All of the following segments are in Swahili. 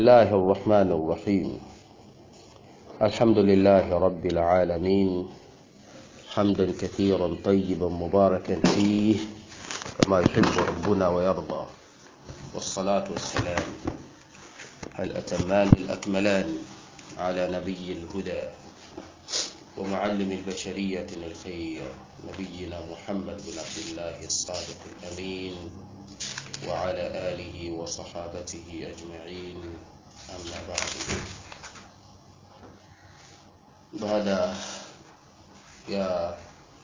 الله الرحمن الرحيم الحمد لله رب العالمين حمدا كثيرا طيبا مباركا فيه كما يحب ربنا ويرضى والصلاة والسلام الأتمان الأكملان على نبي الهدى ومعلم البشرية الخير نبينا محمد بن عبد الله الصادق الأمين وعلى آله وصحابته أجمعين أما بعد baada ya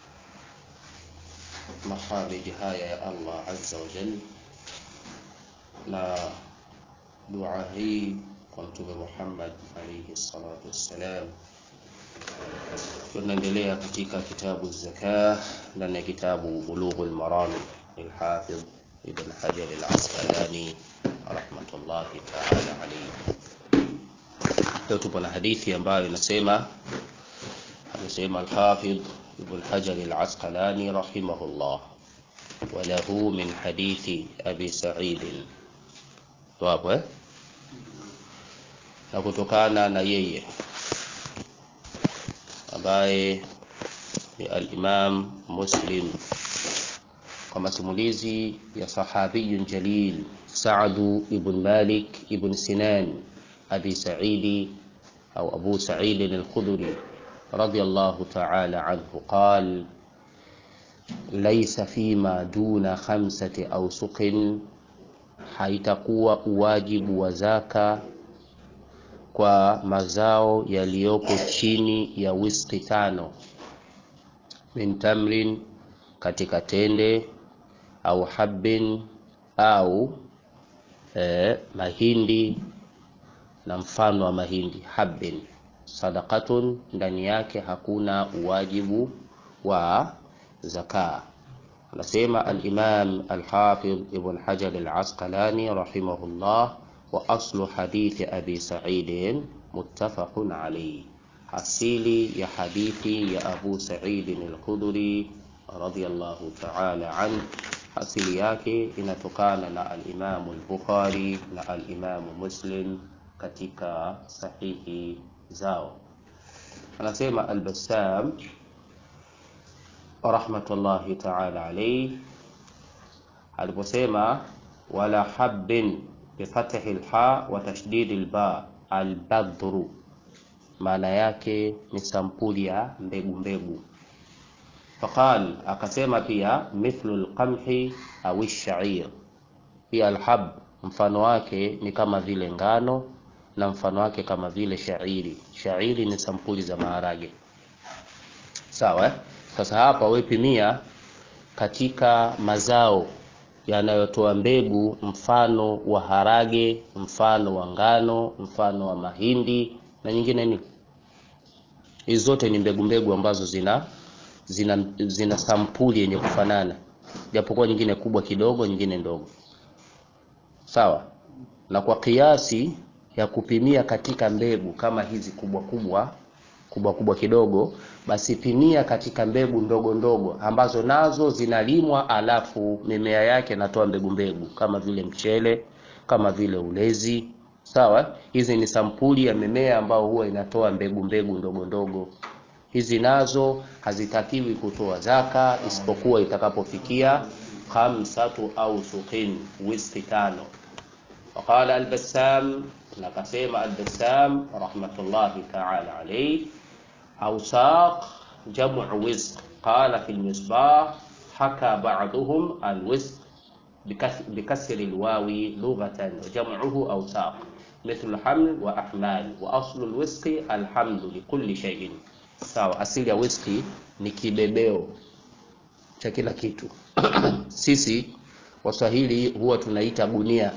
mahamidi haya ya Allah azza wa jalla na dua hii kwa mtume Muhammad alayhi salatu wassalam tunaendelea katika kitabu zaka ndani ya kitabu bulughul maram lilhafidh ibn hajar al-asqalani rahmatullahi ta'ala alayhi leo tupo na hadithi ambayo inasema amesema al-hafidh ibn hajar al-asqalani rahimahullah وله من حديث أبي سعيد wapo eh? na kutokana na yeye ambaye ni al-Imam Muslim kwa masimulizi ya sahabiyun jalil Sa'd ibn Malik ibn Sinan Abi Sa'id au Abu Sa'id al-Khudri radiyallahu ta'ala anhu قال ليس فيما دون خمسة أوسق haitakuwa uwajibu wa zaka kwa mazao yaliyoko chini ya wiski tano min tamrin katika tende au habbin au eh, mahindi na mfano wa mahindi habbin sadaqatun ndani yake hakuna uwajibu wa zaka anasema al-Imam al-Hafidh Ibn Hajar al-Asqalani rahimahullah wa aslu hadithi Abi Sa'id muttafaqun alayhi asili ya hadithi ya Abu Sa'id al-Khudri radiyallahu ta'ala an asili yake inatokana na al-Imam al-Bukhari na al-Imam Muslim katika sahihi zao anasema al-Bassam rahmatullahi ta'ala alayhi aliposema wala habbin bifathi alha wa tashdid alba albadru maana yake ni sampuli ya mbegu mbegu faqal akasema pia mithlu alqamhi au ash-sha'ir pia alhab mfano wake ni kama vile ngano na mfano wake kama vile shairi shairi ni sampuli za maharage sawa eh? Sasa hapa wepimia katika mazao yanayotoa mbegu, mfano wa harage, mfano wa ngano, mfano wa mahindi na nyingine ni hizi zote ni mbegu mbegu ambazo zina zina, zina sampuli yenye kufanana, japokuwa nyingine kubwa kidogo, nyingine ndogo, sawa. Na kwa kiasi ya kupimia katika mbegu kama hizi kubwa kubwa kubwa kubwa kidogo, basi pimia katika mbegu ndogo ndogo ambazo nazo zinalimwa, alafu mimea yake natoa mbegu mbegu kama vile mchele, kama vile ulezi. Sawa, hizi ni sampuli ya mimea ambayo huwa inatoa mbegu mbegu ndogo ndogo. Hizi nazo hazitakiwi kutoa zaka isipokuwa itakapofikia khamsatu au suqin, wiski tano. Waqala al-Bassam, na kasema al-Bassam rahmatullahi ta'ala alayhi أوساق جمع وزق قال في المصباح حكى بعضهم الوزق بكسر الواو لغة وجمعه أوساق مثل الحمل وأحمال وأصل الوزق الحمل لكل شيء sawa asili ya whisky ni kibebeo cha kila kitu sisi waswahili huwa tunaita gunia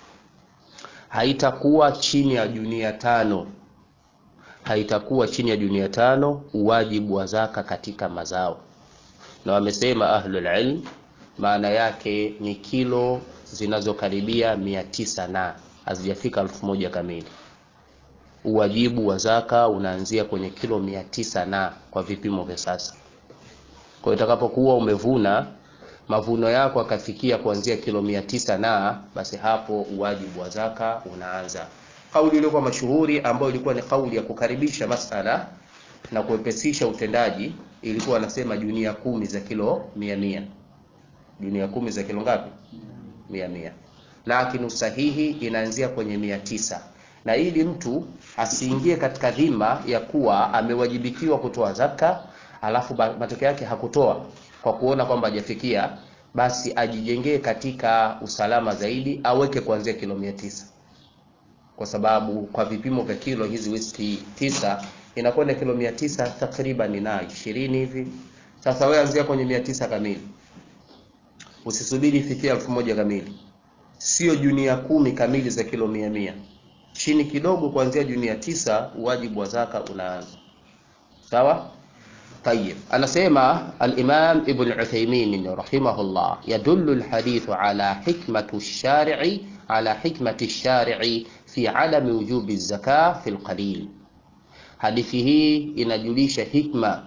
haitakuwa chini ya junia tano haitakuwa chini ya junia tano uwajibu wa zaka katika mazao, na wamesema ahlul ilm maana yake ni kilo zinazokaribia mia tisa na hazijafika elfu moja kamili. Uwajibu wa zaka unaanzia kwenye kilo mia tisa na kwa vipimo vya sasa. Kwa hiyo itakapokuwa umevuna mavuno yako akafikia kuanzia kilo mia tisa na basi hapo uwajibu wa zaka unaanza kauli iliyokuwa mashuhuri ambayo ilikuwa ni kauli ya kukaribisha masala na kuepesisha utendaji ilikuwa anasema junia kumi za kilo mia mia junia kumi za kilo ngapi mia mia lakini usahihi inaanzia kwenye mia tisa na ili mtu asiingie katika dhima ya kuwa amewajibikiwa kutoa zaka alafu matokeo yake hakutoa kwa kuona kwamba hajafikia basi ajijengee katika usalama zaidi aweke kuanzia kilo mia tisa kwa sababu kwa vipimo vya kilo hizi whisky tisa inakwenda kilo mia tisa takriban na ishirini hivi sasa wewe anzia kwenye mia tisa kamili usisubiri ifikie elfu moja kamili sio junia kumi kamili za kilo mia mia chini kidogo kuanzia junia tisa wajibu wa zaka unaanza sawa طيب anasema al-Imam Ibn Uthaymeen rahimahullah yadullu al-hadith ala hikmatu ash-shari'i ala hikmati ash-shari'i fi adami wujubi az-zakah fi al-qalil hadithi hii inajulisha hikma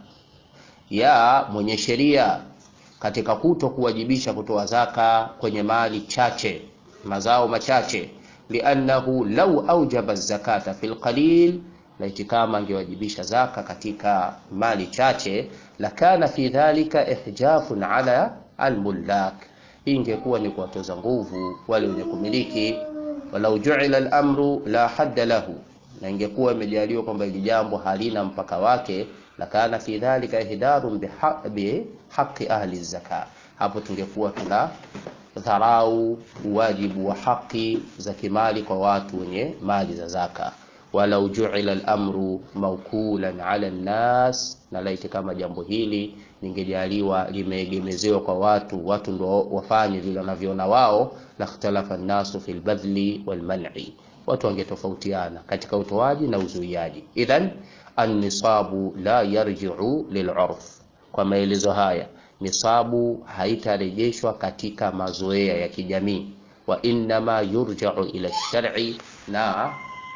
ya mwenye sheria katika kuto kuwajibisha kutoa zaka kwenye mali chache mazao machache liannahu law aujaba zakata fil qalil laiti kama angewajibisha zaka katika mali chache lakana fi dhalika ihjafun ala almullak hii ingekuwa ni kuwatoza nguvu wale wenye kumiliki walau juila al-amru la hadda lahu na ingekuwa imejaliwa kwamba hili jambo halina mpaka wake lakana fi dhalika ihdarun bihaqi ahli zaka hapo tungekuwa tuna dharau wajibu wa haki za kimali kwa watu wenye mali za zaka walau juila al-amru mawkulan ala nnas na laiti kama jambo hili lingejaliwa limeegemezewa kwa watu watu ndo wafanye vile wanavyoona wao lakhtalafa an-nasu fil badli wal man'i watu wangetofautiana katika utoaji na uzuiaji idhan an-nisabu la yarji'u lil'urf kwa maelezo haya nisabu haitarejeshwa katika mazoea ya kijamii wa innama yurja'u ila shar'i na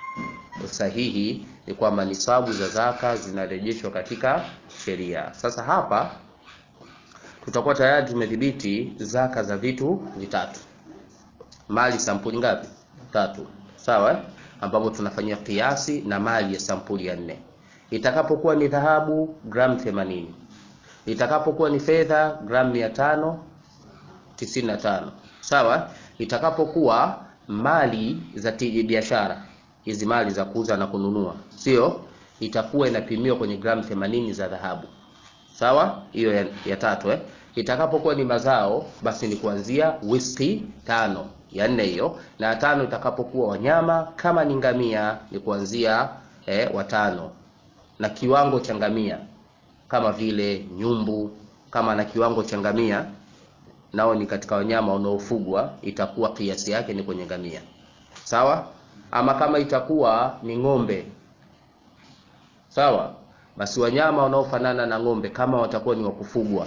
sahihi ni kwamba nisabu za zaka zinarejeshwa katika sheria sasa hapa tutakuwa tayari tumedhibiti zaka za vitu vitatu mali sampuli ngapi tatu sawa eh? ambapo tunafanyia kiasi na mali ya sampuli ya nne itakapokuwa ni dhahabu gram 80 itakapokuwa ni fedha gram 595 sawa itakapokuwa mali za biashara hizi mali za kuuza na kununua sio itakuwa inapimiwa kwenye gram 80 za dhahabu sawa hiyo ya, ya tatu eh itakapokuwa ni mazao basi ni kuanzia whisky tano ya nne hiyo na ya tano itakapokuwa wanyama kama ni ngamia ni kuanzia eh, watano na kiwango cha ngamia kama vile nyumbu kama na kiwango cha ngamia nao ni katika wanyama wanaofugwa itakuwa kiasi yake ni kwenye ngamia sawa ama kama itakuwa ni ng'ombe sawa basi wanyama wanaofanana na ng'ombe kama watakuwa ni wakufugwa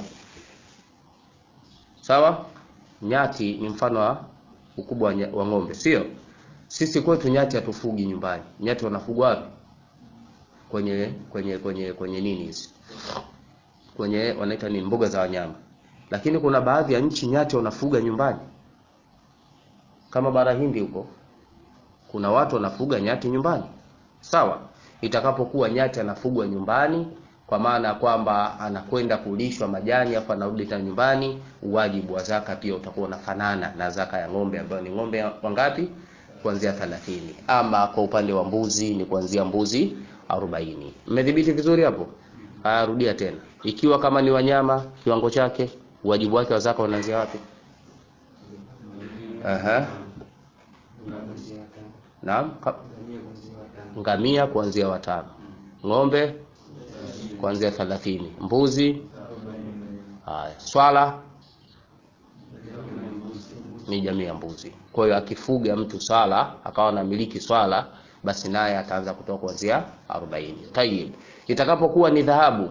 sawa nyati ni mfano wa ukubwa wa, wa ng'ombe sio sisi kwetu nyati hatufugi nyumbani nyati wanafugwa wapi kwenye kwenye kwenye kwenye nini hizi kwenye wanaita ni mbuga za wanyama lakini kuna baadhi ya nchi nyati wanafuga nyumbani kama bara hindi huko kuna watu wanafuga nyati nyumbani sawa itakapokuwa nyati anafugwa nyumbani kwa maana ya kwamba anakwenda kulishwa majani afu anarudi tena nyumbani uwajibu wa zaka pia utakuwa unafanana na zaka ya ng'ombe ambayo ni ng'ombe wangapi kuanzia 30 ama kwa upande wa mbuzi ni kuanzia mbuzi 40 mmedhibiti vizuri hapo haya rudia tena ikiwa kama ni wanyama kiwango chake uwajibu wake wa zaka unaanzia wapi aha Naam, ngamia kuanzia watano, ng'ombe kuanzia thelathini, mbuzi haya, swala ni jamii ya mbuzi. Kwa hiyo akifuga mtu swala akawa anamiliki swala, basi naye ataanza kutoka kuanzia 40. Tayib, itakapokuwa ni dhahabu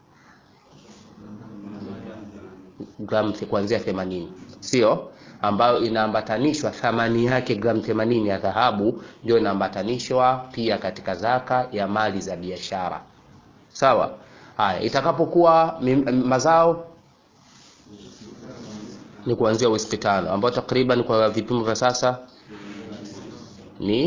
gram kuanzia 80, sio ambayo inaambatanishwa thamani yake gram 80 ya dhahabu ndio inaambatanishwa pia katika zaka ya mali za biashara sawa haya itakapokuwa mazao ni kuanzia whisky tano ambayo takriban kwa vipimo vya sasa ni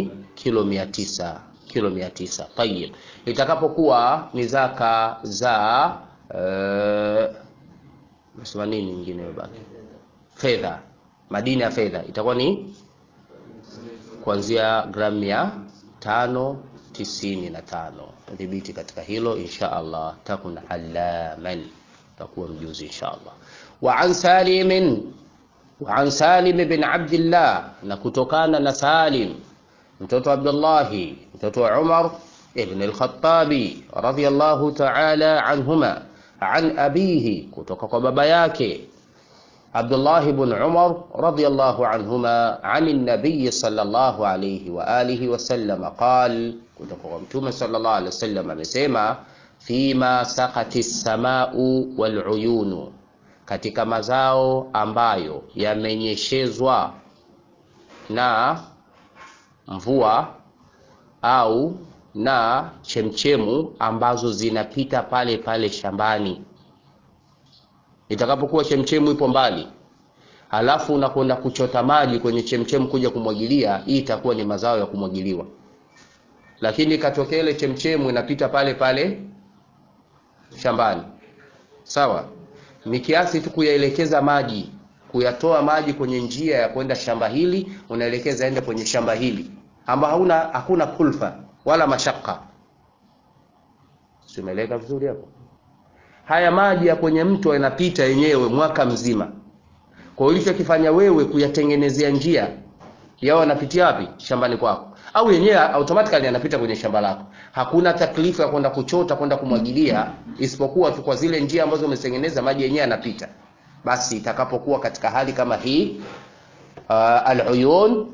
kilo mia tisa kilo mia tisa tayib itakapokuwa ni zaka za uh, nasema nini nyingine baki fedha madini ya fedha itakuwa ni kuanzia gramu mia tano tisini na tano dhibiti katika hilo insha allah takun alaman takuwa mjuzi insha allah wa an salimin wa an salim bin abdillah na kutokana na salim mtoto abdullahi mtoto wa umar ibn al-khattabi radiyallahu ta'ala anhuma an abihi kutoka kwa baba yake عبد الله بن عمر رضي الله عنهما عن النبي صلى الله عليه وآله وسلم قال كتب صلى الله عليه وسلم amesema فيما سقت السماء والعيون katika mazao ambayo yamenyeshezwa na mvua au na chemchemu ambazo zinapita pale pale shambani itakapokuwa chemchemu ipo mbali halafu unakwenda kuchota maji kwenye chemchemu kuja kumwagilia hii itakuwa ni mazao ya kumwagiliwa lakini ikatokea ile chemchemu inapita pale pale shambani sawa ni kiasi tu kuyaelekeza maji kuyatoa maji kwenye njia ya kwenda shamba hili unaelekeza ende kwenye shamba hili ambao hauna hakuna kulfa wala mashaka simeleka vizuri hapo haya maji ya kwenye mto yanapita yenyewe mwaka mzima kwa ulichokifanya wewe kuyatengenezea njia yao yanapitia wapi shambani kwako au yenyewe automatically yanapita kwenye shamba lako hakuna taklifu ya kwenda kuchota kwenda kumwagilia isipokuwa tu kwa zile njia ambazo umetengeneza maji yenyewe yanapita basi itakapokuwa katika hali kama hii uh, aluyun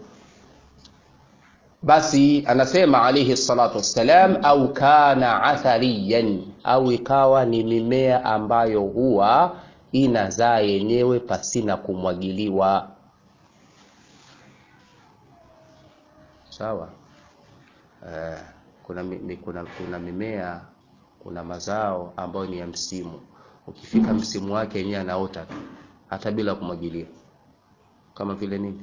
basi anasema alayhi salatu wassalam au kana athariyan au ikawa ni mimea ambayo huwa inazaa yenyewe pasina kumwagiliwa sawa uh, kuna, mi, kuna, kuna mimea kuna mazao ambayo ni ya msimu ukifika msimu wake yenyewe anaota tu hata bila kumwagilia kama vile nini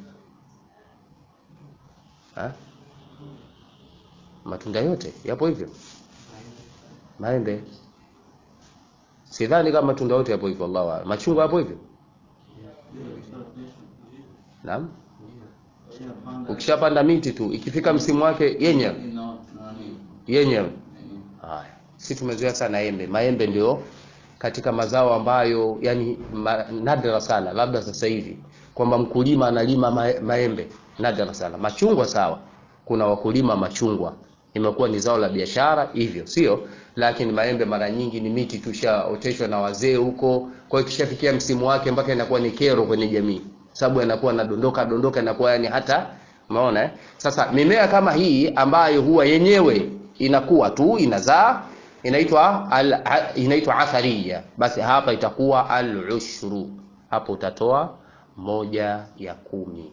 ha? matunda yote yapo hivyo maembe sidhani kama matunda yote yapo hivyo Allah machungwa yapo hivyo naam ukishapanda miti tu ikifika msimu wake yenyewe yenyewe haya si tumezoea sana embe maembe ndio katika mazao ambayo yani ma, nadra sana labda sasa hivi kwamba mkulima analima ma, maembe nadra sana machungwa sawa kuna wakulima machungwa imekuwa ni zao la biashara hivyo sio lakini maembe mara nyingi ni miti tushaoteshwa na wazee huko kwa hiyo kishafikia msimu wake mpaka inakuwa ni kero kwenye jamii sababu yanakuwa nadondoka dondoka inakuwa yani hata umeona eh? sasa mimea kama hii ambayo huwa yenyewe inakuwa tu inazaa inaitwa al, inaitwa athariya basi hapa itakuwa al-ushru hapo utatoa moja ya kumi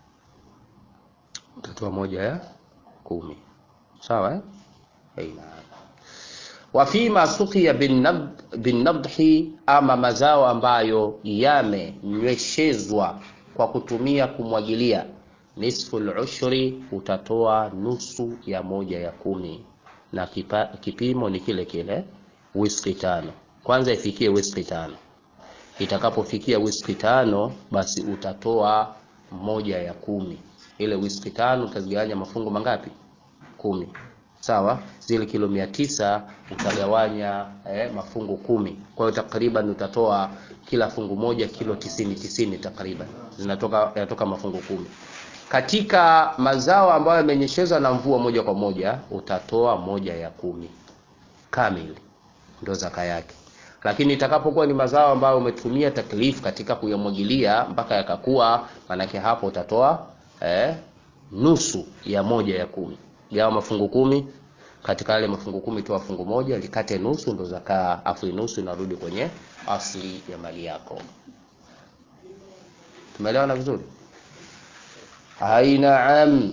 utatoa moja ya kumi sawa eh? Aina. wa fima suqiya binadhi ama mazao ambayo yamenyweshezwa kwa kutumia kumwagilia nisfu ushri utatoa nusu ya moja ya kumi na kipa, kipimo ni kile kile wiski tano kwanza ifikie wiski tano itakapofikia wiski tano basi utatoa moja ya kumi ile wiski tano utazigawanya mafungu mangapi kumi sawa zile kilo mia tisa utagawanya eh, mafungu kumi kwa hiyo takriban utatoa kila fungu moja kilo tisini tisini takriban zinatoka yanatoka mafungu kumi katika mazao ambayo yamenyeshezwa na mvua moja kwa moja utatoa moja ya kumi kamili ndo zaka yake lakini itakapokuwa ni mazao ambayo umetumia taklifu katika kuyamwagilia mpaka yakakua manake hapo utatoa eh, nusu ya moja ya kumi gawa mafungu kumi katika yale mafungu kumi toa fungu moja likate nusu ndo zakaa afu nusu inarudi kwenye asli ya mali yako tumeelewana vizuri أي نعم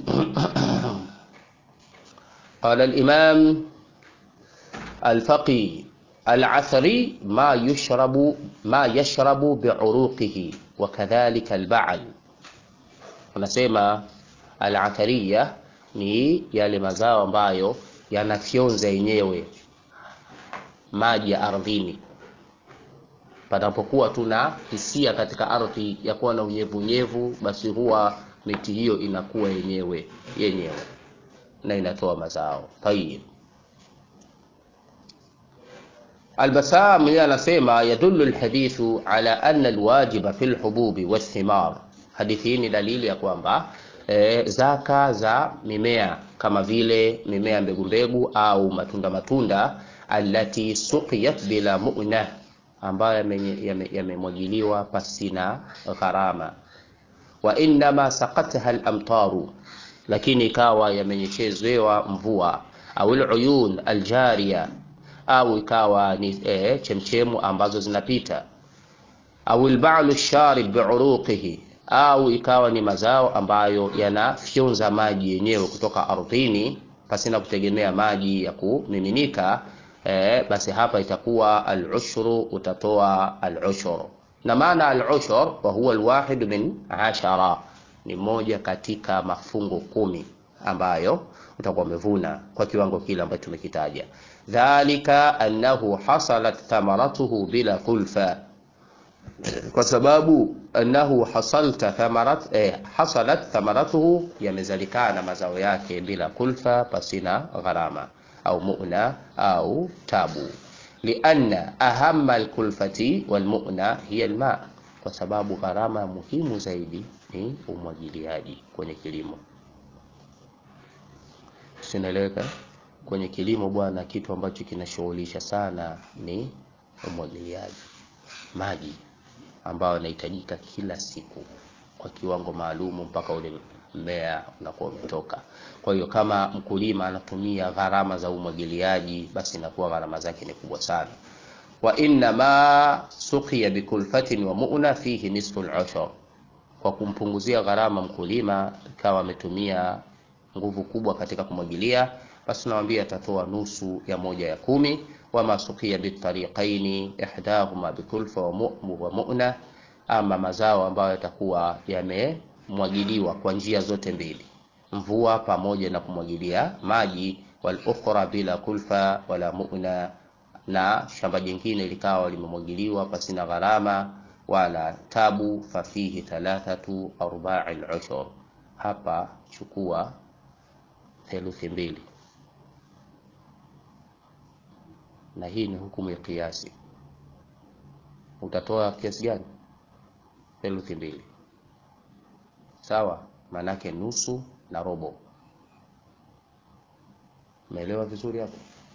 قال الإمام الفقي العثري ما يشرب ما يشرب بعروقه وكذلك البعل ونسمى العثرية ni yale mazao ambayo yanafyonza yenyewe maji ya ardhini panapokuwa tuna hisia katika ardhi ya kuwa na unyevunyevu basi huwa miti hiyo inakuwa yenyewe yenyewe na inatoa mazao tayib البسام yeye anasema yadullu alhadithu ala anna alwajiba fi alhububi wathimar hadithi hii ni dalili ya kwamba e, zaka za mimea kama vile mimea mbegu mbegu au matunda matunda allati suqiyat bila mu'na ambayo yamemwagiliwa yame pasina gharama wa innama saqataha al-amtaru lakini ikawa yamenyechezewa mvua au al-uyun al-jariya au ikawa ni e, chemchemu ambazo zinapita au al-ba'lu sharib bi'uruqihi au ikawa ni mazao ambayo yanafyonza maji yenyewe kutoka ardhini pasina kutegemea maji ya kumiminika e, basi hapa itakuwa al-ushru utatoa al-ushru na maana al-ushur wa huwa al-wahid min ashara ni moja katika mafungo kumi ambayo utakuwa umevuna kwa kiwango kile ambacho tumekitaja dhalika annahu hasalat thamaratuhu bila kulfa kwa sababu annahu hasalta thamarat eh, hasalat thamaratuhu yamezalikana mazao yake bila kulfa pasina gharama au mu'na au tabu lianna ahamma alkulfati walmu'na hiya alma kwa sababu gharama muhimu zaidi ni umwagiliaji kwenye kilimo sinaeleweka kwenye kilimo bwana kitu ambacho kinashughulisha sana ni umwagiliaji maji ambayo yanahitajika kila siku kwa kiwango maalumu mpaka ule mmea unakuwa umetoka. Kwa hiyo kama mkulima anatumia gharama za umwagiliaji, basi inakuwa gharama zake ni kubwa sana. wa inna ma suqiya bikulfatin wa mu'na fihi nisfu al-ushr, kwa kumpunguzia gharama mkulima kawa ametumia nguvu kubwa katika kumwagilia, basi nawambia atatoa nusu ya moja ya kumi. wama suqiya bitariqaini ihdahuma bikulfa wa mu- wa mu'na, ama mazao ambayo yatakuwa yamemwagiliwa kwa njia zote mbili, mvua pamoja na kumwagilia maji, wal ukhra bila kulfa wala mu'na, na shamba jingine likawa limemwagiliwa pasina gharama wala tabu, fafihi thalathatu arba'i al-ushr, hapa chukua theluthi mbili na hii ni hukumu ya kiasi. Utatoa kiasi gani? Theluthi mbili, sawa? Maanake nusu na robo. Umeelewa vizuri hapo?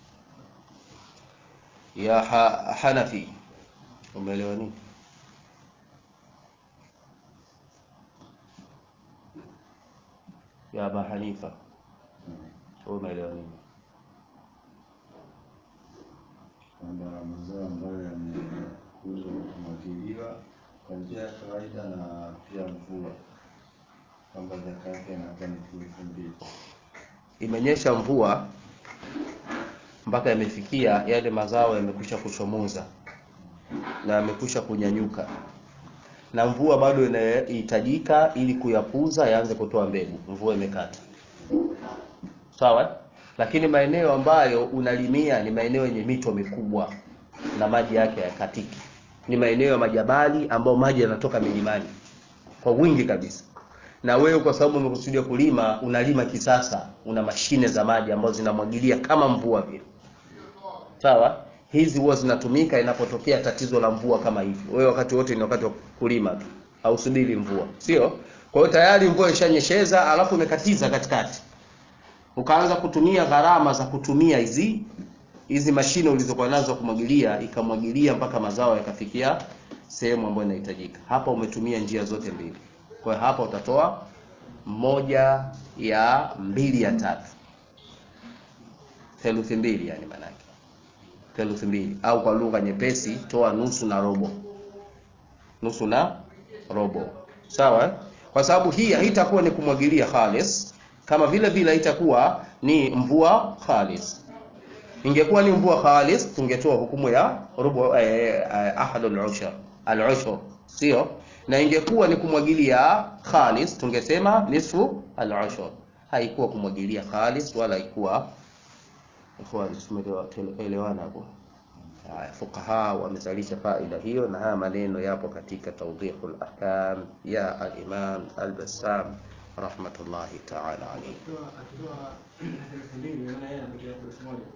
Ya ha Hanafi, umeelewa nini? Ya Aba Hanifa, wewe umeelewa nini? kwamba mazao ambayo yamekuzwa kwa kumwagiliwa kwa njia ya kawaida na pia mvua, kwamba zaka yake inakuwa ni theluthi mbili. Imenyesha mvua mpaka yamefikia yale mazao yamekwisha kuchomoza na yamekwisha kunyanyuka, na mvua bado inahitajika ili kuyakuza yaanze kutoa mbegu. Mvua imekata, sawa. Lakini maeneo ambayo unalimia ni maeneo yenye mito mikubwa na maji yake hayakatiki, ni maeneo ya majabali ambayo maji yanatoka milimani kwa wingi kabisa na wewe kwa sababu umekusudia kulima, unalima kisasa, una mashine za maji ambazo zinamwagilia kama mvua vile, sawa. Hizi huwa zinatumika inapotokea tatizo la mvua kama hivi. Wewe wakati wote ni wakati wa kulima tu, hausubiri mvua, sio? Kwa hiyo tayari mvua ishanyesheza, alafu umekatiza katikati, ukaanza kutumia gharama za kutumia hizi hizi mashine ulizokuwa nazo kumwagilia, ikamwagilia mpaka mazao yakafikia sehemu ambayo inahitajika. Hapa umetumia njia zote mbili. Kwa hiyo hapa utatoa moja ya mbili ya tatu, theluthi mbili, yani maanake theluthi mbili, au kwa lugha nyepesi toa nusu na robo, nusu na robo, sawa eh? Kwa sababu hii haitakuwa ni kumwagilia khalis, kama vile vile haitakuwa ni mvua khalis. Ingekuwa ni mvua khalis, tungetoa hukumu ya robo eh, eh, ahadul ushr al-ushr, sio na ingekuwa ni kumwagilia khalis tungesema nisfu al-ushr. haikuwa kumwagilia khalis wala haikuwa ikhwan tumeelewana hapo haya fuqaha wamezalisha faida hiyo na haya maneno yapo katika tawdihul ahkam ya al-imam al-bassam rahmatullahi ta'ala alayhi Akitoa akitoa elfu mbili maana yeye anapatia elfu moja.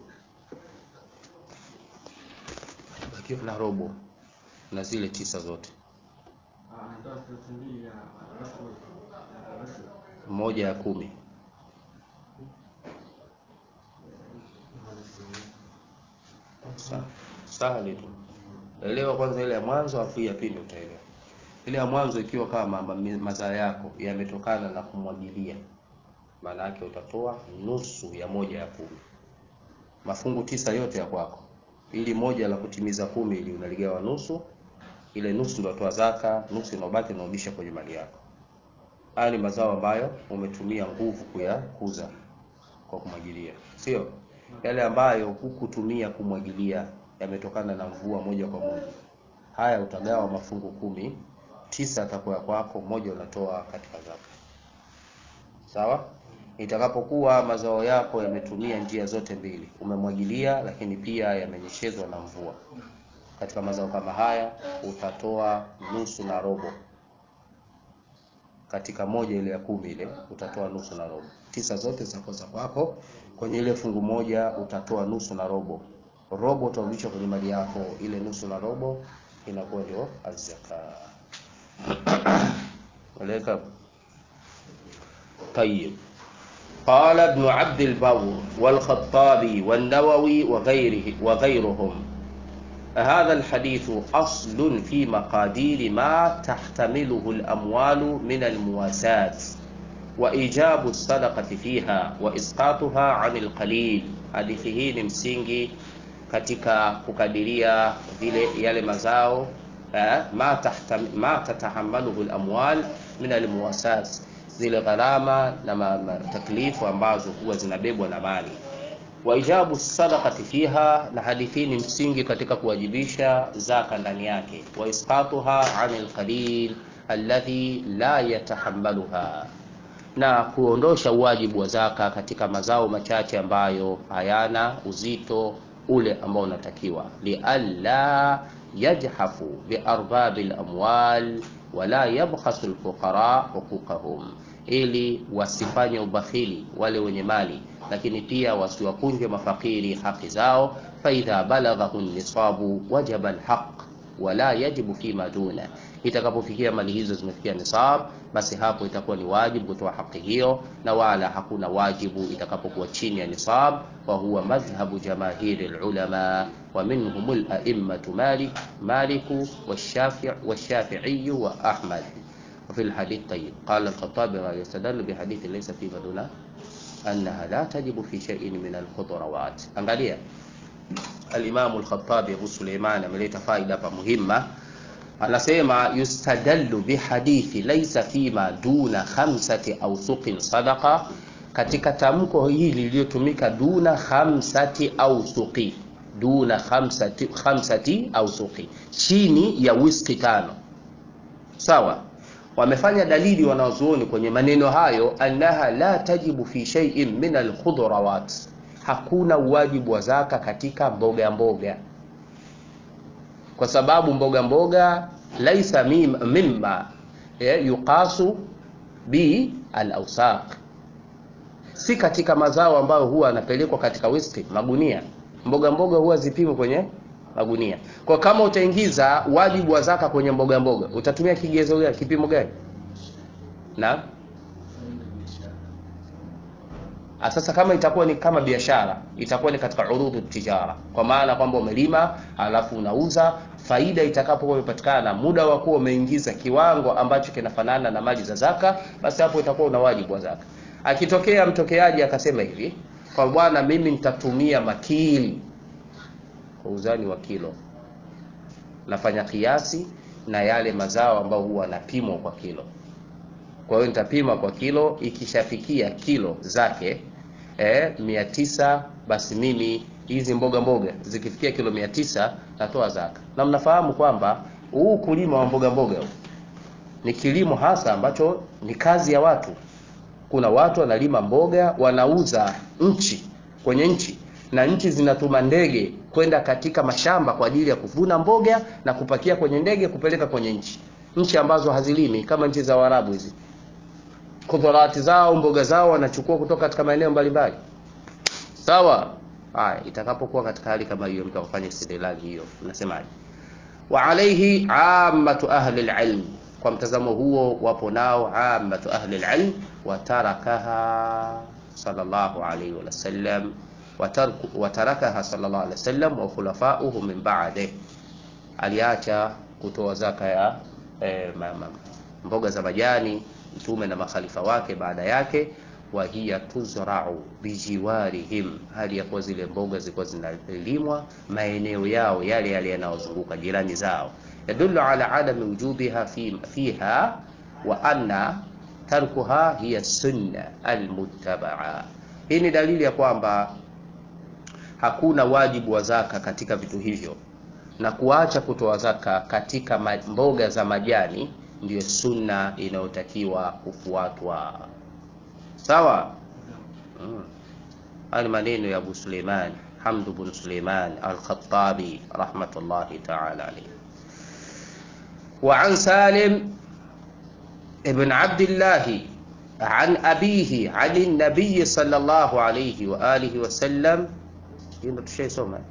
bakiwa na robo na zile tisa zote Ah, anatoa elfu mbili ya rafu. Rafu. moja ya kumi Sa- sahali tu elewa kwanza ile ya mwanzo afu ya pili utaelewa ile ya mwanzo ikiwa kama ma- mazao yako yametokana na kumwagilia maana yake utatoa nusu ya moja ya kumi mafungu tisa yote ya kwako ili moja la kutimiza kumi ili unaligawa nusu ile nusu ndio toa zaka nusu inabaki unarudisha kwenye mali yako haya ni mazao ambayo umetumia nguvu kuyakuza kwa kumwagilia sio yale ambayo hukutumia kumwagilia yametokana na mvua moja kwa moja haya utagawa mafungu kumi tisa atakuwa ya kwako moja unatoa katika zaka sawa itakapokuwa mazao yako yametumia njia zote mbili umemwagilia lakini pia yamenyeshezwa na mvua katika mazao kama haya utatoa nusu na robo katika moja ile ya kumi ile utatoa nusu na robo tisa zote zitakuwa za kwako kwenye ile fungu moja utatoa nusu na robo robo utarudisha kwenye mali yako ile nusu na robo inakuwa ndio azzaka وليك طيب قال ابن عبد البر والخطابي والنووي وغيره وغيرهم هذا الحديث أصل في مقادير ما تحتمله الأموال من المواساة وإيجاب الصدقة فيها وإسقاطها عن القليل hadithi hii ni msingi katika kukadiria vile yale mazao eh, ma, tahtam, ma tatahamaluhu lamwal min almuwasat zile gharama na ma, ma, taklifu ambazo huwa zinabebwa na mali waijabu sadaqati fiha na hadithi ni msingi katika kuwajibisha zaka ndani yake wa isqatuha anil qalil alladhi la yatahammaluha na kuondosha uwajibu wa zaka katika mazao machache ambayo hayana uzito ule ambao unatakiwa lialla yajhafu biarbabi lamwal wala yabkhasu lfuqara huquqahum ili wasifanye ubakhili wale wenye mali lakini pia wasiwapunje mafakiri haki zao faidha balaghahu nisabu wajaba alhaq wala yajibu fima duna itakapofikia mali hizo zimefikia nisab basi hapo itakuwa ni wajibu kutoa haki hiyo na wala hakuna wajibu itakapokuwa chini ya nisab wa huwa madhhabu jamahiri lulama wa minhum laimatu malik maliku والشافع والشافعي وأحمد وفي الحديث طيب قال الخطابي يستدل بحديث ليس فيما دون أنها لا تجب في شيء من الخضروات angalia الإمام الخطابي أبو سليمان ameleta faida hapa muhimma anasema yustadallu bihadithi laisa fima duna khamsati awsuqin sadaqa katika tamko hili lililotumika duna khamsati awsuqi duna khamsati, khamsati awsuqi chini ya wiski tano sawa wamefanya dalili wanazuoni kwenye maneno hayo annaha la tajibu fi shay'in min alkhudrawat hakuna uwajibu wa zaka katika mboga mboga kwa sababu mboga mboga laisa mim- mimma eh, yuqasu bi al-awsaq si katika mazao ambayo huwa yanapelekwa katika wiski magunia mboga mboga huwa zipimwe kwenye magunia kwa kama utaingiza wajibu wa zaka kwenye mboga mboga utatumia kigezo gani kipimo gani na Ah, sasa kama itakuwa ni kama biashara itakuwa ni katika urudhu tijara kwa maana kwamba umelima alafu unauza faida itakapokuwa imepatikana muda wa kuwa umeingiza kiwango ambacho kinafanana na mali za zaka basi hapo itakuwa una wajibu wa zaka akitokea mtokeaji akasema hivi kwa bwana mimi nitatumia makili kwa uzani wa kilo nafanya kiasi na yale mazao ambayo huwa napimwa kwa kilo kwa hiyo nitapima kwa kilo ikishafikia kilo zake eh, mia tisa basi mimi hizi mboga mboga zikifikia kilo mia tisa natoa zaka na mnafahamu kwamba huu kulima wa mboga mboga huu ni kilimo hasa ambacho ni kazi ya watu kuna watu wanalima mboga wanauza nchi kwenye nchi na nchi zinatuma ndege kwenda katika mashamba kwa ajili ya kuvuna mboga na kupakia kwenye ndege kupeleka kwenye nchi nchi ambazo hazilimi kama nchi za Waarabu hizi kudharati zao mboga zao wanachukua kutoka katika maeneo mbalimbali sawa haya itakapokuwa katika hali kama hiyo mtu afanye istidlali hiyo unasemaje wa alayhi ammatu ahli alilm kwa mtazamo huo wapo nao ammatu ahli alilm wa tarakaha sallallahu alayhi wa sallam watarakaha sallallahu alayhi wasallam wa khulafa'uhu min ba'dih aliacha kutoa zaka ya eh, ma, ma, mboga za majani mtume na makhalifa wake baada yake wa hiya tuzra'u bijiwarihim, hali ya kuwa zile mboga zilikuwa zinalimwa maeneo yao yale yale yanayozunguka jirani zao. Yadullu ala adami wujubiha fi, fiha wa anna tarkuha hiya sunna almuttabaa. Hii ni dalili ya kwamba hakuna wajibu wa zaka katika vitu hivyo, na kuacha kutoa zaka katika mboga za majani ndiyo sunna inayotakiwa kufuatwa. sawa mm. haya ni maneno ya Abu Suleiman Hamd bin Suleiman Al-Khattabi rahmatullahi ta'ala alayhi wa an Salim ibn Abdullah عن أبيه عن النبي صلى الله عليه وآله وسلم هنا شيء سمع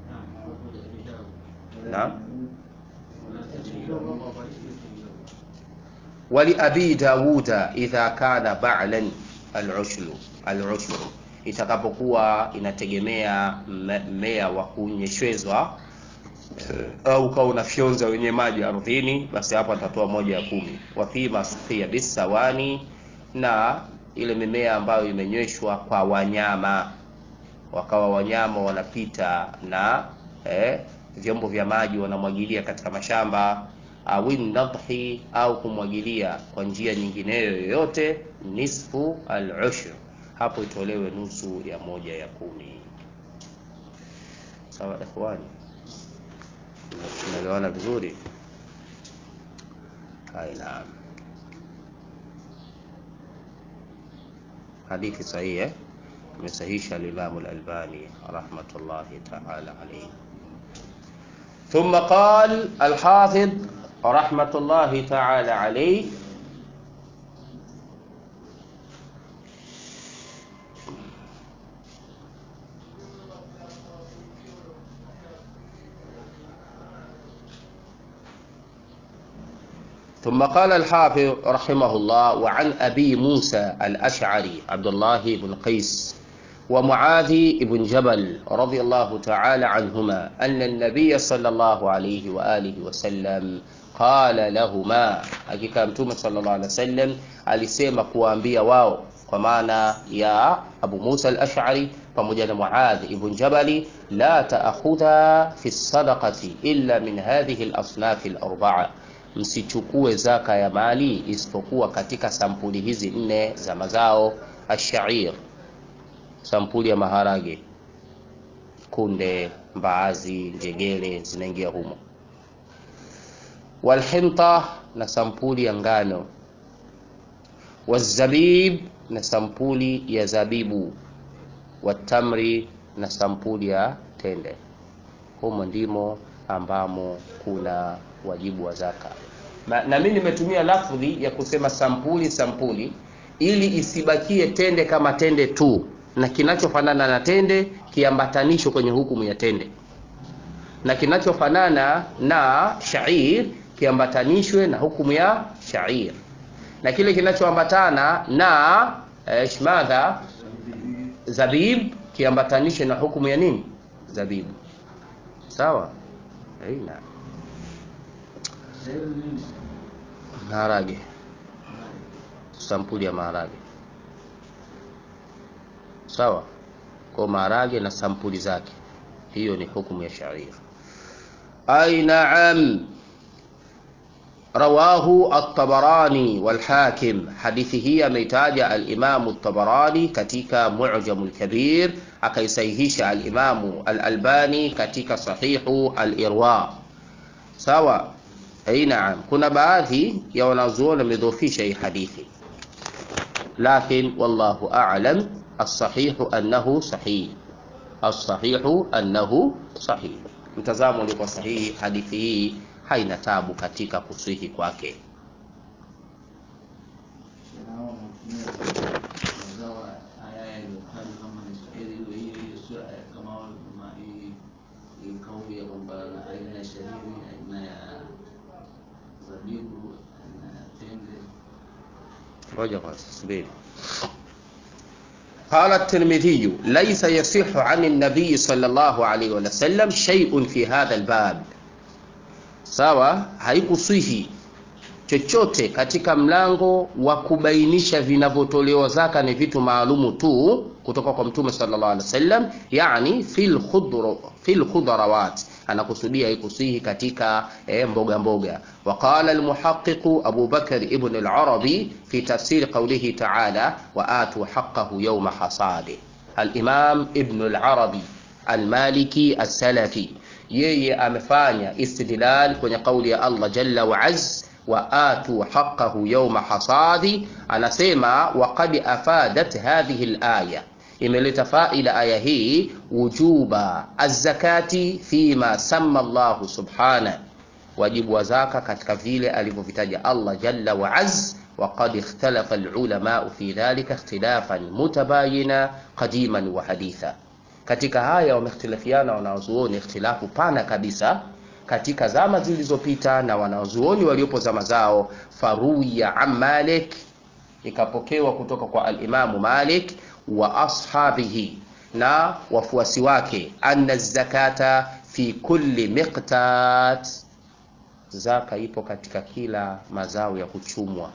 نعم ولأبي داود إذا كان بعلا al-ushlu al-ushlu itakapokuwa inategemea mmea wa kunyeshezwa au kama unafyonza wenye maji ardhini, basi hapo atatoa moja ya kumi. Wa fi masfiya bisawani, na ile mimea ambayo imenyweshwa kwa wanyama, wakawa wanyama wanapita na eh, vyombo vya maji wanamwagilia katika mashamba au nadhi au kumwagilia kwa njia nyingineyo yoyote, nisfu al-ushr, hapo itolewe nusu ya moja ya kumi. Sawa ikhwani, tunaelewana vizuri? Naam, hadithi sahihi eh, amesahisha al-Imam al-Albani rahmatullahi ta'ala alayhi. ثم قال الحافظ رحمة الله تعالى عليه ثم قال الحافظ رحمه الله وعن أبي موسى الأشعري عبد الله بن قيس ومعاذ بن جبل رضي الله تعالى عنهما أن النبي صلى الله عليه وآله وسلم qala lahuma, hakika Mtume sallallahu alaihi wasallam alisema kuwaambia wao, kwa maana ya Abu Musa al-Ash'ari pamoja na Muadh ibn Jabali, la ta'khudha fi sadaqati illa min hadhihi al-asnaf al-arba'a, msichukue zaka ya mali isipokuwa katika sampuli hizi nne za mazao: ash-sha'ir, sampuli ya maharage, kunde, mbaazi, njegere zinaingia humo walhinta na sampuli ya ngano, wazabib na sampuli ya zabibu, watamri na sampuli ya tende. Humo ndimo ambamo kuna wajibu wa zaka. Na, na mimi nimetumia lafdhi ya kusema sampuli sampuli, ili isibakie tende kama tende tu, na kinachofanana na tende kiambatanishwe kwenye hukumu ya tende, na kinachofanana na shair kiambatanishwe na hukumu ya shair, na kile kinachoambatana na eh, madha zabib kiambatanishwe na hukumu ya nini zabibu. Sawa, aina maharage, sampuli ya maharage. Sawa, kwa maharage na sampuli zake, hiyo ni hukumu ya shair. Ai, naam rawahu at-Tabarani wal Hakim, hadithi hii ameitaja al-Imam at-Tabarani katika Mu'jam al-Kabir, akaisahihisha al-Imam al-Albani katika Sahihu al-Irwa. Sawa, ai naam. Kuna baadhi ya wanazuoni wamedhofisha hii hadithi, lakin wallahu a'lam as-sahihu annahu sahih as-sahihu annahu sahih mtazamo uliokuwa sahihi hadithi hii haina tabu katika kusihi kwake Nao wanatumia mazao haya yaliyotajwa kama ni shairi hiyo hiyo hiyo, sio aya kama wale kama hii hii kauli ya kwamba aina ya shairi, aina ya zabibu, aina ya tende. ngoja kwanza subiri قال الترمذي ليس يصح عن النبي صلى الله عليه وسلم شيء في هذا الباب sawa haikusihi chochote katika mlango wa kubainisha vinavyotolewa zaka ni vitu maalumu tu kutoka kwa mtume sallallahu alaihi wasallam yani fil khudra fil khudrawat anakusudia haikusihi katika eh, mboga mboga وقال المحقق أبو بكر ابن العربي في تفسير قوله تعالى وآتوا حقه يوم حصاده الإمام ابن العربي المالكي السلفي yeye amefanya istidlal kwenye kauli ya Allah jalla wa azz wa atu haqqahu yawma hasadi anasema waqad afadat hadhihi alaya imeleta faida aya hii wujuba az-zakati fima samma Allah subhana wajibu wa zaka katika vile alivyovitaja Allah jalla wa azz وقد اختلف العلماء في ذلك اختلافا متباينا قديما وحديثا katika haya wamehtilafiana wanazuoni ikhtilafu pana kabisa katika zama zilizopita na wanazuoni waliopo zama zao faruya an malik ikapokewa kutoka kwa alimamu malik wa ashabihi na wafuasi wake anna zakata fi kulli miqtat zaka ipo katika kila mazao ya kuchumwa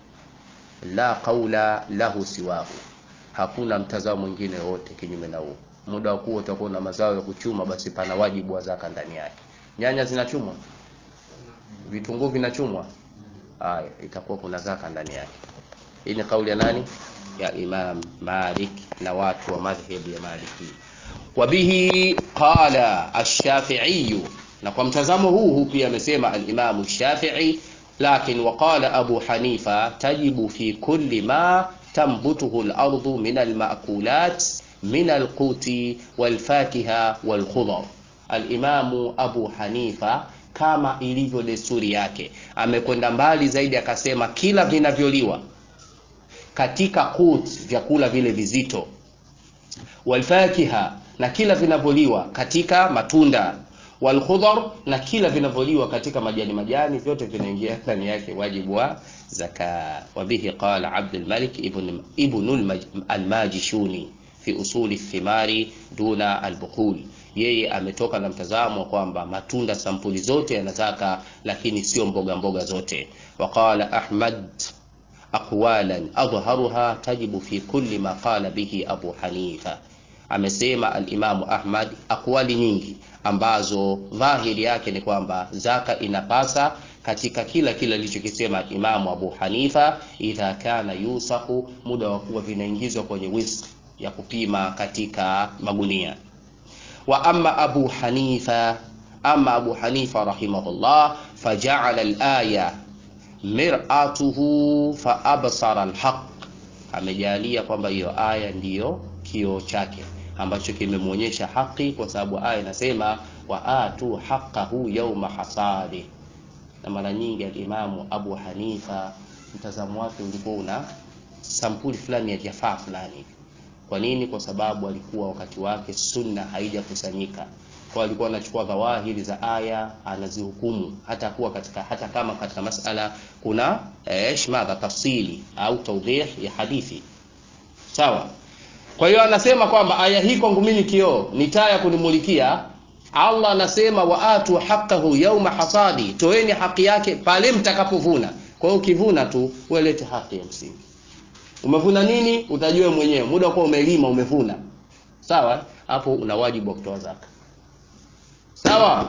la qaula lahu siwahu hakuna mtazamo mwingine wote kinyume na huo muda wa kuwa utakuwa na mazao ya kuchuma basi pana wajibu wa zaka ndani yake nyanya zinachumwa vitunguu vinachumwa haya itakuwa kuna zaka ndani yake hii ni kauli ya nani ya imam malik na watu wa madhhabi ya maliki wabihi qala ash-shafi'i na kwa mtazamo huu huu pia amesema al-imam shafii lakin waqala abu hanifa tajibu fi kulli ma tambutuhu al-ardu min al-ma'kulat min al-quti wal-fakiha wal-khudar al-imamu abu hanifa kama ilivyo desturi yake amekwenda mbali zaidi akasema kila vinavyoliwa katika kut vyakula vile vizito walfakiha na kila vinavyoliwa katika matunda walkhudhar na kila vinavyoliwa katika majani majani vyote vinaingia ndani yake wajibu wa zaka wabihi qala abdul malik ibn ibn al-majishuni fi usuli thimari duna al-buqul yeye ametoka na mtazamo kwamba matunda sampuli zote yanazaka lakini sio mboga mboga zote waqala ahmad aqwalan adhharuha tajibu fi kulli ma qala bihi abu hanifa amesema alimamu ahmad aqwali nyingi ambazo dhahiri yake ni kwamba zaka inapasa katika kila kile alichokisema imamu abu hanifa idha kana yusaku muda wa kuwa vinaingizwa kwenye wiski ya kupima katika magunia wa amma abu hanifa ama abu hanifa rahimahullah fajaala alaya mir'atuhu fa absara alhaq amejalia kwamba hiyo aya ndiyo kioo chake ambacho kimemwonyesha haki kwa sababu aya inasema wa atu haqqahu yawma hasadi na mara nyingi alimamu abu hanifa mtazamo wake ulikuwa una sampuli fulani ya jafaa fulani kwa nini kwa sababu alikuwa wakati wake sunna haijakusanyika kwa alikuwa anachukua dhawahiri za aya anazihukumu hata kuwa katika hata kama katika masala kuna eh, madha tafsili au tawdih ya hadithi sawa kwa hiyo anasema kwamba aya hii kwangu mimi kioo ni taa ya kunimulikia Allah anasema waatu haqqahu yawma hasadi toeni haki yake pale mtakapovuna kwa hiyo ukivuna tu welete haki ya msingi umevuna nini utajua mwenyewe muda kwa umelima umevuna sawa hapo una wajibu wa kutoa zaka sawa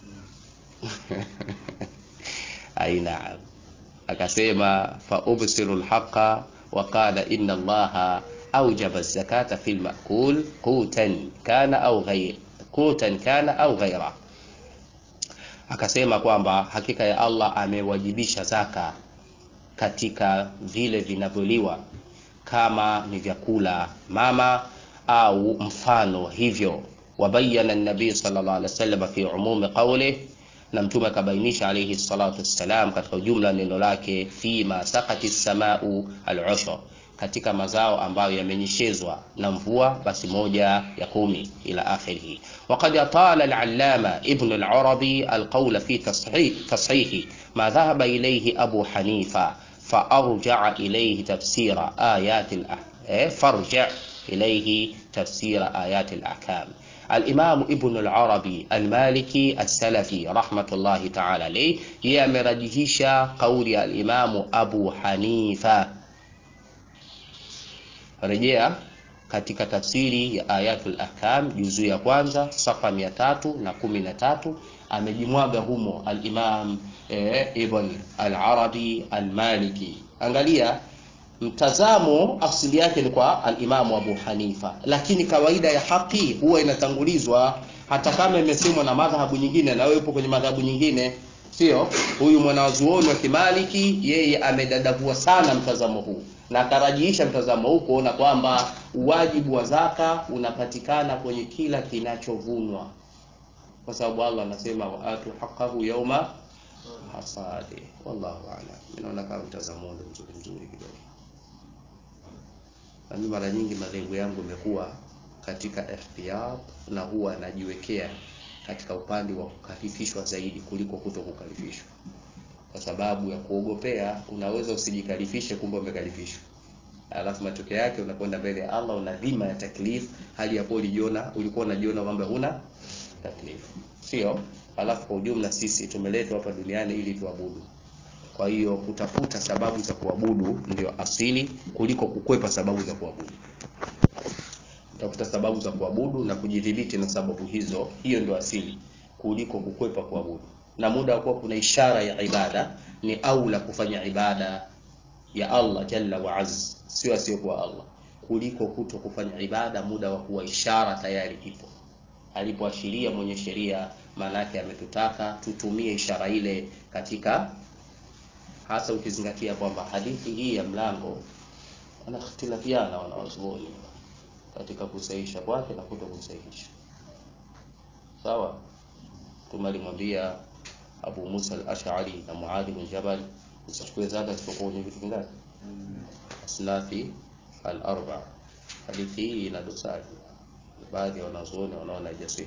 aina akasema fa ubsiru alhaqa wa qala inna allaha awjaba az-zakata fil ma'kul qutan kana au ghayr qutan kana au ghayra akasema kwamba hakika ya Allah amewajibisha zaka katika vile vinavyoliwa kama ni vyakula mama au mfano hivyo wabayana nabii sallallahu alaihi wasallam fi umumi qawlih na mtume akabainisha alayhi salatu wassalam katika ujumla neno lake fima sakati samau al-ushr katika mazao ambayo yamenyeshezwa na mvua basi moja ya kumi ila akhirih وقد أطال العلامة ابن العربي القول في تصحيح, تصحيح ما ذهب إليه أبو حنيفة فأرجع إليه تفسير آيات الأحكام فارجع إليه تفسير آيات الأحكام الإمام ابن العربي المالكي السلفي رحمة الله تعالى عليه يمرجهش قول الإمام أبو حنيفة rejea katika tafsiri ya ayatul ahkam juzuu ya kwanza safa mia tatu na kumi na tatu amejimwaga humo alimam e, ibn al-arabi al-maliki angalia mtazamo asili yake ni kwa alimamu abu hanifa lakini kawaida ya haki huwa inatangulizwa hata kama imesemwa na madhahabu nyingine na wewe upo kwenye madhahabu nyingine sio huyu mwanazuoni wa kimaliki yeye amedadavua sana mtazamo huu na akarajiisha mtazamo huu kuona kwamba uwajibu wa zaka unapatikana kwenye kila kinachovunwa kwa sababu allah anasema waatu haqahu yauma hasadi wallahu alam inaona kama mtazamo ule mzuri mzuri kidogo nami mara nyingi malengo yangu imekuwa katika ihtiyat na huwa najiwekea katika upande wa kukalifishwa zaidi kuliko kuto kukalifishwa kwa sababu ya kuogopea unaweza usijikalifishe kumbe umekalifishwa alafu matokeo yake unakwenda mbele ya Allah una dhima ya taklif hali ya kuwa ulijiona ulikuwa unajiona kwamba huna taklif sio alafu kwa ujumla sisi tumeletwa hapa duniani ili tuabudu kwa hiyo kutafuta sababu za kuabudu ndio asili kuliko kukwepa sababu za kuabudu tafuta sababu za kuabudu na kujidhibiti na sababu hizo hiyo ndio asili kuliko kukwepa kuabudu na muda wa kuwa kuna ishara ya ibada ni aula kufanya ibada ya Allah jalla wa azz sio asiyokuwa Allah kuliko kuto kufanya ibada muda wa kuwa ishara tayari ipo alipoashiria mwenye sheria maana yake ametutaka tutumie ishara ile katika hasa ukizingatia kwamba hadithi hii ya mlango wanakhtilafiana wanawazuoni katika kusahihisha kwake na kuto kusahihisha sawa mtume alimwambia Abu Musa al-Ash'ari na Muadh bin Jabal usichukue zaka isipokuwa kwenye vitu vingapi asnafi al-arba hadithi hii ina dosari baadhi ya wanazuoni wanaona haijasihi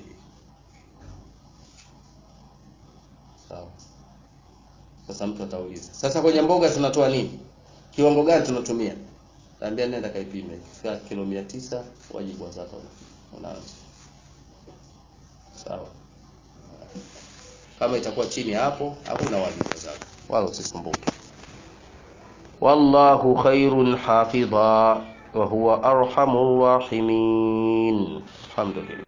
sawa sasa mtu atauliza sasa kwenye mboga tunatoa nini kiwango gani tunatumia naambia nenda kaipime ikifika kilo 900 wajibu wa zaka unaanza sawa kama itakuwa chini hapo hakuna wajibu wa zaka wala usisumbuke wallahu khairun hafidha wa huwa arhamur rahimin alhamdulillah